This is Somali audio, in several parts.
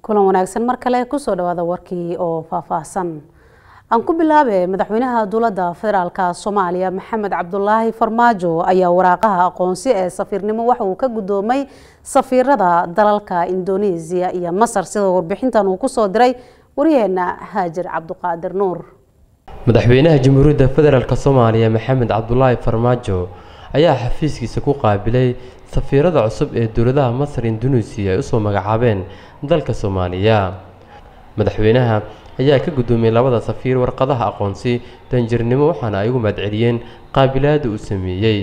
kulan wanaagsan mar kale kusoo dhawaada warkii oo faahfaahsan aan ku bilaabe madaxweynaha dowladda federaalka soomaaliya maxamed cabdulaahi farmaajo ayaa waraaqaha aqoonsi ee safiirnimo waxa uu ka guddoomay safiirada dalalka indoneesiya iyo masar sida warbixintan uu kusoo diray waryaheena haajir cabduqaadir nuur madaxweynaha jamhuuriyadda federaalk soomaaliya maxamed cabdulaahi farmaajo ayaa xafiiskiisa ku qaabilay safiirada cusub ee dowladaha masar indoneesiya ay usoo magacaabeen dalka soomaaliya madaxweynaha ayaa ka guddoomiyey labada safiir warqadaha aqoonsi danjirnimo waxaana ay ugu mahadceliyeen qaabilaada uu sameeyey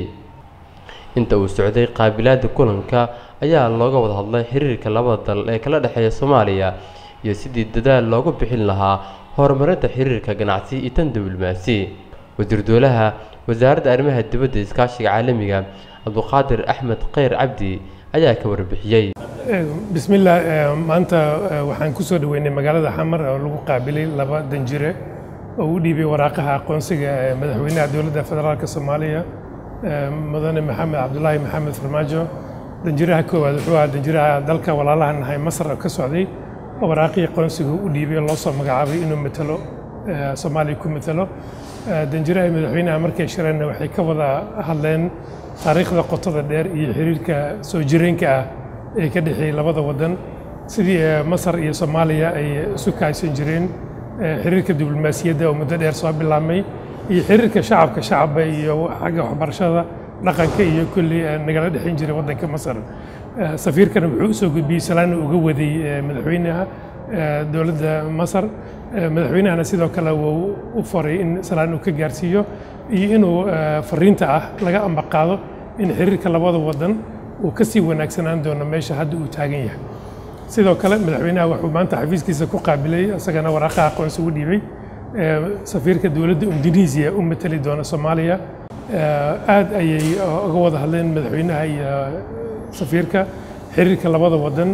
inta uu socday qaabilaada kulanka ayaa looga wada hadlay xiriirka labada dal ee kala dhexeeya soomaaliya iyo sidii dadaal loogu bixin lahaa horumarinta xiriirka ganacsi iyo tan diblomaasi wasiir dowlaha wasaaradda arrimaha dibadda iskaashiga caalamiga cabduqaadir axmed kheyr cabdi ayaa ka warbixiyey bismillaah maanta waxaan ku soo dhaweynay magaalada xamar oo lagu qaabilay laba danjire oo u dhiibay waraaqaha aqoonsiga ee madaxweynaha dowladda federaalk soomaaliya mudane maxamed cabdulaahi maxamed farmaajo danjiraha koowaad wuxuu ahaa danjiraha dalka walaalaha nahay masar oo ka socday oo waraaqihii aqoonsiga u dhiibay loo soo magacaabay inuu matalo soomaaliya ku matalo danjiraha madaxweynaha markay shireenna waxay ka wada hadleen taariikhda qotada dheer iyo xiriirka soo jireenka ah ee ka dhexeeyey labada waddan sidii masar iyo soomaaliya ay isu kaaysan jireen xiriirka diblomaasiyadda oo muddo dheer soo bilaabmay iyo xiriirka shacabka shacabba iyo xagga waxbarashada dhaqanka iyo kulli nagala dhexayn jiray waddanka masar safiirkana wuxuu usoo gudbiyey salaan uga waday madaxweynaha dowladda masar madaxweynahana sidoo kale wuu u faray in salaan uu ka gaarsiiyo iyo inuu fariinta ah laga ambaqaado in xiriirka labada waddan uu ka sii wanaagsanaan doono meesha hadda uu taagan yahay sidoo kale madaxweynaha wuxuu maanta xafiiskiisa ku qaabilay isagana waraaqaha aqoonsi u dhiibay safiirka dowladda indonesiya u matali doona soomaaliya aad ayay uga wada hadleen madaxweynaha iyo safiirka xiriirka labada waddan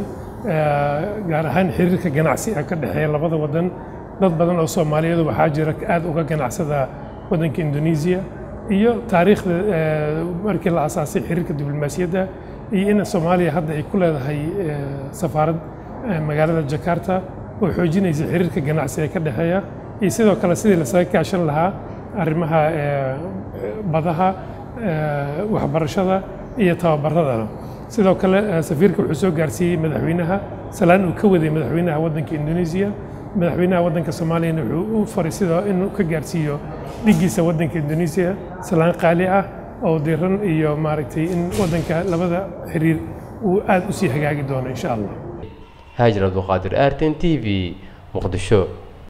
gaar ahaan xiriirka ganacsi ee ka dhexeeya labada waddan dad badan oo soomaaliyeedu waxaa jira aad uga ganacsada waddanka indoneesiya iyo taariikhda markii la asaasay xiriirka diblomaasiyadda iyo in soomaaliya hadda ay ku leedahay safaarad magaalada jakarta oo xoojinaysa xiriirka ganacsi ee ka dhexeeya iyo sidoo kale sidii lasaga kaashan lahaa arrimaha badaha waxbarashada iyo tababaradana sidoo kale safiirka wuxuu soo gaarsiiyey madaxweynaha salaan uu ka waday madaxweynaha waddanka indoneesiya madaxweynaha waddanka soomaaliyana wuxuu u faray sidoo inuu ka gaarsiiyo dhigiisa waddanka indoneesiya salaan qaali ah oo diran iyo maaragtay in waddanka labada xiriir uu aad u sii hagaagi doono insha allah haajir cabduqaadir arten t v muqdisho